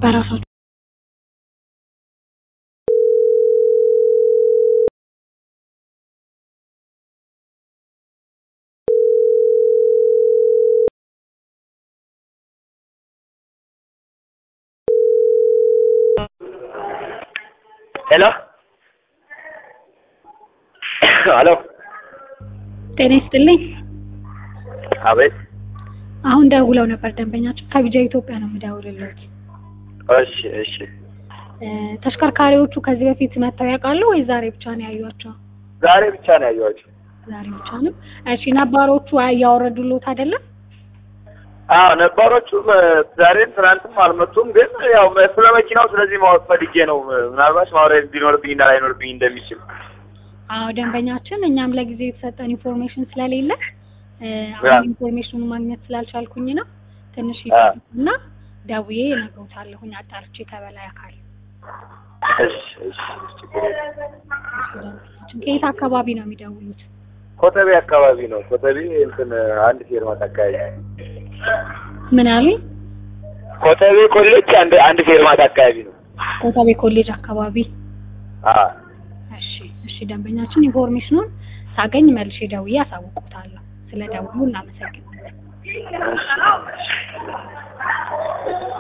በራሳቸው ሄሎ ሄሎ ጤና ይስጥልኝ። አቤት አሁን ደውለው ነበር ደንበኛችን ከቢጃ ኢትዮጵያ ነው የምደውልለት። እሺ እሺ እ ተሽከርካሪዎቹ ከዚህ በፊት መጥተው ያውቃሉ ወይ ዛሬ ብቻ ነው ያዩዋቸው? ዛሬ ብቻ ነው ያየኋቸው ዛሬ ብቻ ነው። እሺ ነባሮቹ እያወረዱሎት አይደለም? አዎ ነባሮቹም እ ዛሬም ትናንትም አልመጡም ግን ያው መ- ስለ መኪናው ስለዚህ ማወቅ ፈልጌ ነው እ ምናልባት ማውራት ሊኖርብኝ እና ላይኖርብኝ እንደሚችል አዎ ደንበኛችን፣ እኛም ለጊዜው የተሰጠን ኢንፎርሜሽን ስለሌለ እ ያ። አሁን ኢንፎርሜሽኑን ማግኘት ስላልቻልኩኝ ነው ትንሽ አ። እና ደውዬ እነግሮታለሁኝ አጣርቼ ከበላይ አካል። እሺ እሺ ችግር የለም። ደንበኛችን ከየት አካባቢ ነው የሚደውሉት? ኮተቤ አካባቢ ነው ኮተቤ እንትን አንድ ፌርማት አካባቢ ምን አሉኝ? ኮተቤ ኮሌጅ አንድ አንድ ፌርማት አካባቢ ነው ኮተቤ ኮሌጅ አካባቢ። አዎ እሺ እሺ ደንበኛችን ኢንፎርሜሽኑን ሳገኝ መልሼ ደውዬ አሳውቆታለሁ። ስለ ደውሉ እናመሰግናለን። እሺ